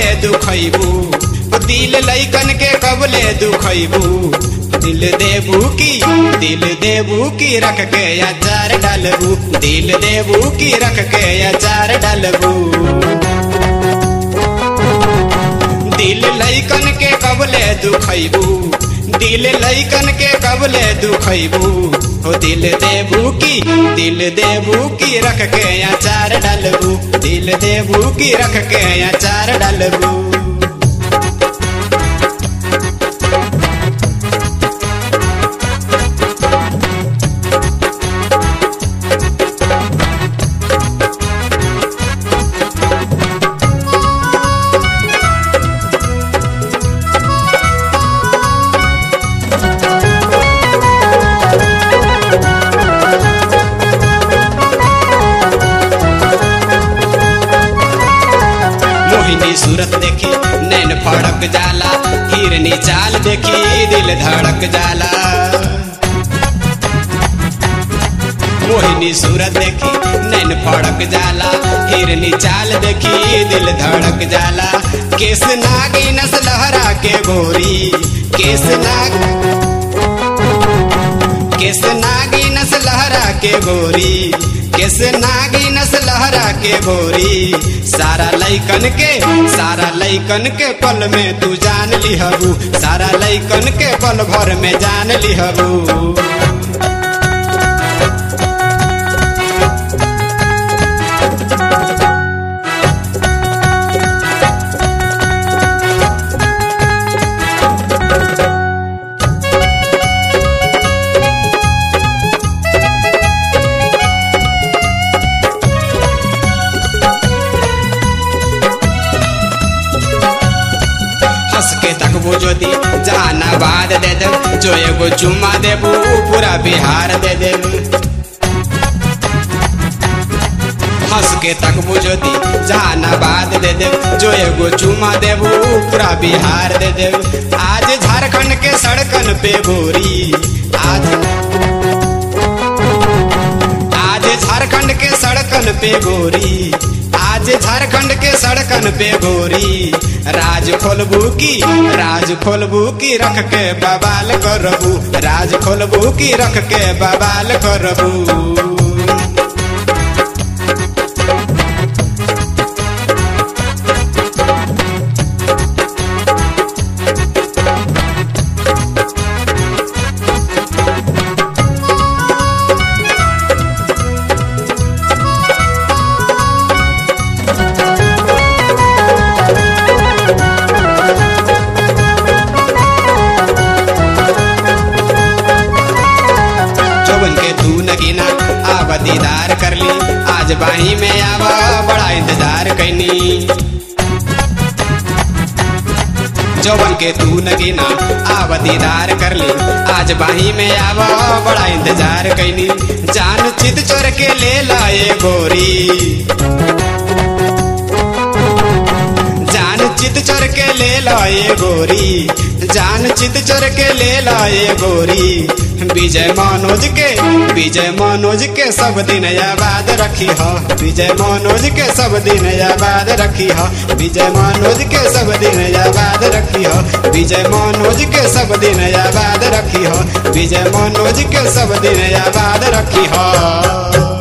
कबले दुखैबू दिल लैकन के कबले दुखैबू दिल देबू की दिल देबू की रख के अचार डालबू दिल देबू की रख के अचार डालबू दिल लैकन के कबले दुखैबू दिल लैकन के कबले दुखैबू हो दिल देबू की दिल देबू की रख के अचार डालबू दिल देबू की रख के अचार डालबू मोहिनी सूरत देखी नैन फड़क जाला हिरनी चाल देखी दिल धड़क जाला मोहिनी सूरत देखी नैन फड़क जाला हिरनी चाल देखी दिल धड़क जाला केस नागी नस लहरा के गोरी केस नाग केस नागी नस लहरा के गोरी केस नागी नस लहरा के गोरी सारा लैकन के सारा लैकन के पल में तू जान लिहबू सारा लैकन के पल भर में जान लिहबू हंस के तकबू ज्योति जहानाबाद दे दे जो एगो चुम्मा देबू पूरा बिहार दे दे हंस के तकबू ज्योति जहानाबाद दे दे जो एगो चुम्मा देबू पूरा बिहार दे दे आज झारखंड के सड़कन पे गोरी आज आज झारखंड के सड़कन पे गोरी आज झारखंड के सड़कन पे गोरी राज खोलबू की राज खोलबू की रख के बवाल करबू राज खोलबू की रख के बवाल करबू चौबन के तू नगीना आव दीदार कर ली आज बाही में आवा बड़ा इंतजार कैनी चौबन के तू नगीना आव दीदार कर ली आज बाही में आवा बड़ा इंतजार कैनी जान चित चोर के ले लाए गोरी जान चित चोर के ले लाए गोरी जान चित चोर के ले लाए गोरी विजय मनोज के विजय मनोज के सब दिन याद रखी हो विजय मनोज के सब दिन याद रखी हो विजय मनोज के सब दिन याद रखी हो विजय मनोज के सब दिन याद रखी हो विजय मनोज के सब दिन याद रखी हो